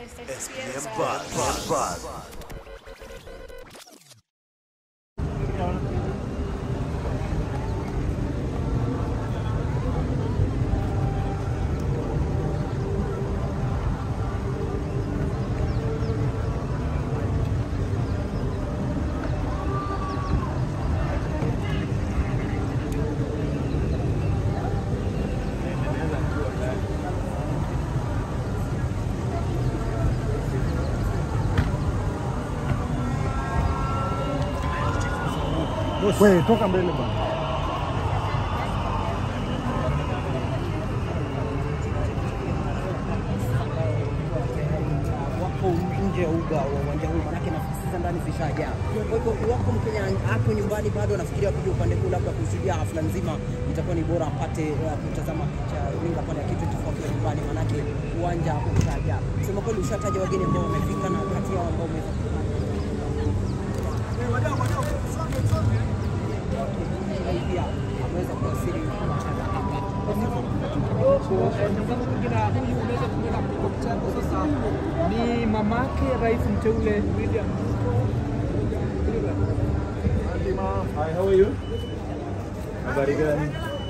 SPM Buzz. Buzz. Wewe toka mbele bwana. wako nje ya uga wa uwanja huu, manake nafasi za ndani zishajaa. Kwa hivyo iwapo Mkenya hapo nyumbani bado anafikiria kuja upande huu labda kushuhudia hafla nzima, itakuwa ni bora apate uh, kutazama picha runinga pale ya K24 akiwa nyumbani, manake uwanja ushajaa. Kusema kweli, ushataja wageni ambao wamefika na kati yao ambao wamefika pia ameweza kuwasili mchana hapa. Mwenzangu mwingine huyu unaweza kumwona mtoto chako sasa ni mamake rais mteule William Hi, how are you? Habari gani?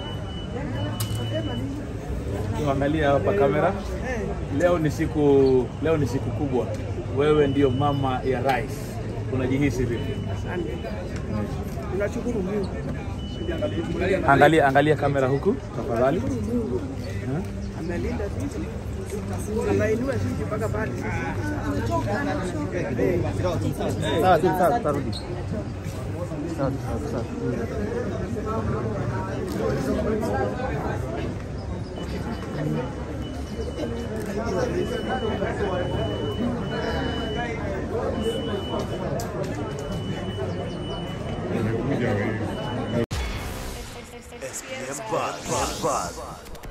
Tuangalia hapa kamera. Leo ni siku leo ni siku kubwa. Wewe ndio mama ya rais. Unajihisi vipi? tunashukuru Mungu Angalia angalia kamera huku tafadhali. amelinda sisi anainua sisi mpaka pale Sawa, sawa, sawa, tutarudi. Sawa, sawa, sawa. SPM Buzz. Buzz.